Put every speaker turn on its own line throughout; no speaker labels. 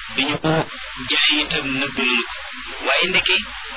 bi ñu ko jaay itam nëbb nañu ko waaye ndeke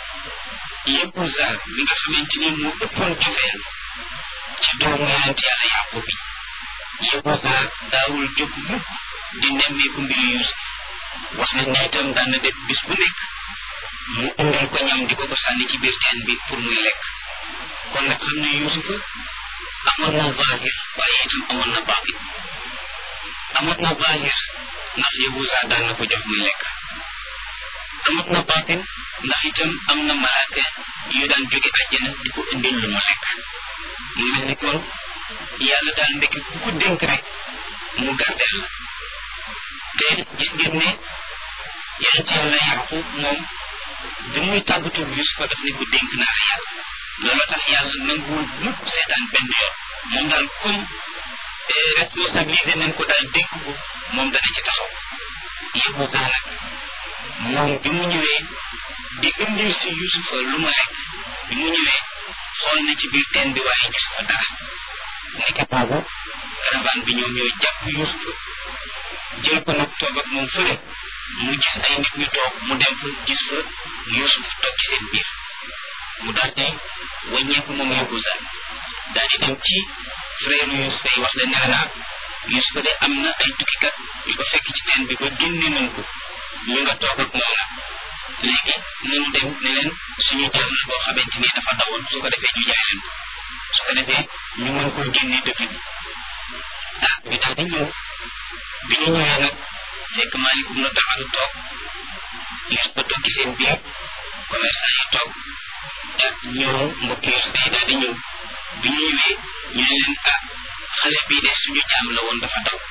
Yahuza mi nga xamante ni moo ëppoon cofeel ci doomu yonent yàlla Yaqub bi Yahuza daawul jóg mukk di nemmeeku mbiru Yuusuf wax nañ ne itam daan na def bis bu nekk mu indil ko ñam di ko ko sànni ci biir teen bi pour muy lekk kon nag xam ne Yuusufa amoon na zahir waaye itam amoon na baatin amoon na zahir ndax Yahuza daan na ko jox muy lekk amoon na baatin ndax itam am na malaaka yu daan jóge àjjana di ko indil lu mu lekk mu mel ni kon yàlla daal ndekki ku ko dénk rek mu gardeel la te gis ngeen ne yonent yàlla Yaqub moom bi muy tàggatu Yusufa daf ne ko dénk naa la yàlla loolu tax yàlla nanguwul mukk seetaan benn yoon moom daal comme responsabilisé nañ ko daal dénk ko moom dana ci taxaw Yahuza nag moom bi mu ñëwee di indil si Yusufa lu mu lekk bi mu ñëwee xool na ci biir teen bi waaye gis ko dara nekk boobu caravane bi ñoom ñooy jàpp Yusufa jël ko nag toog ak moom fële mu gis ay nit ñu toog mu dem fa gis fa Yusuf toog ci seen biir mu daal di wàññeeku moom Yahuza daal di dem ci frère Yusufa yi wax leen ne la Yusufa de am na ay tukkikat yu ko fekk ci teen bi ba génne nañ ko ñu nga toog ak moom nag léegi nanu dem ne leen suñu jàll la boo xamante ni dafa dawoon su ko defee ñu jaay leen ko su ko defee ñu mën koo génne dëkk bi ah ñu daal di ñëw bi ñu ñëwee nag fekk maalikum na taxalu toog Yusufa toog ci seen biir commerçant yi toog ak ñëw mbokki Yusufa yi daal di ñëw bi ñu ñëwee ñu ne leen ah xale bii de suñu jaam la woon dafa daw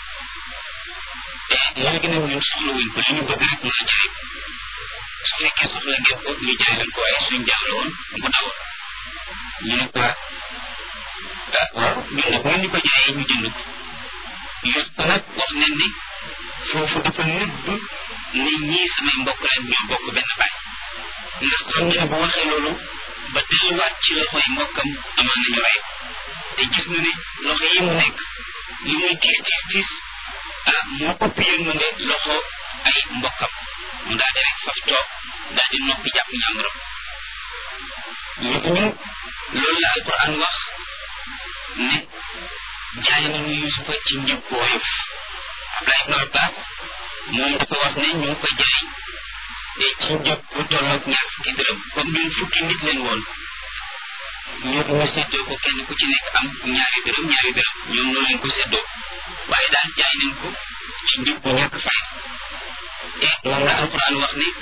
te léegi nag ñun soxla wuñ ko li ñu bëgg rek mooy jaay ko su fekkee soxla ngeen ko ñu jaay leen ko waaye suñu jaam la woon bu dawoon ñu ne ko ah waaw ñun nag ñu ko jaayee ñu jënd ko Yusufa nag wax nañ ni foofu dafa nëbb ni ñii samay mbokk leen ñoo bokk benn baay ndax xam ne bu waxee loolu ba delluwaat ci loxo yi mbokkam amaan nañu rey te gis na ne loxo yi mu nekk li muy tiis tiis tiis ah moo ëpp yërmande loxo ay mbokkam mu daal di rek faf toog daal di noppi jàpp ñàmbaram ñu ñu loolu la alquran wax ne jaay nañu yusufa ci njëg bu woyof Abdullah ibn Abbas moom dafa wax ne ñu ngi ko jaay te ci njëg bu tolloog ñaar fukki dërëm comme ñun fukki nit leen woon ñu ñu seddoo ko kenn ku ci nekk am ñaari dërëm ñaari dërëm ñoom noonu leen ko seddoo waaye daal jaay nañ ko ci njëg bu ñàkk fay te moom la alquran wax ne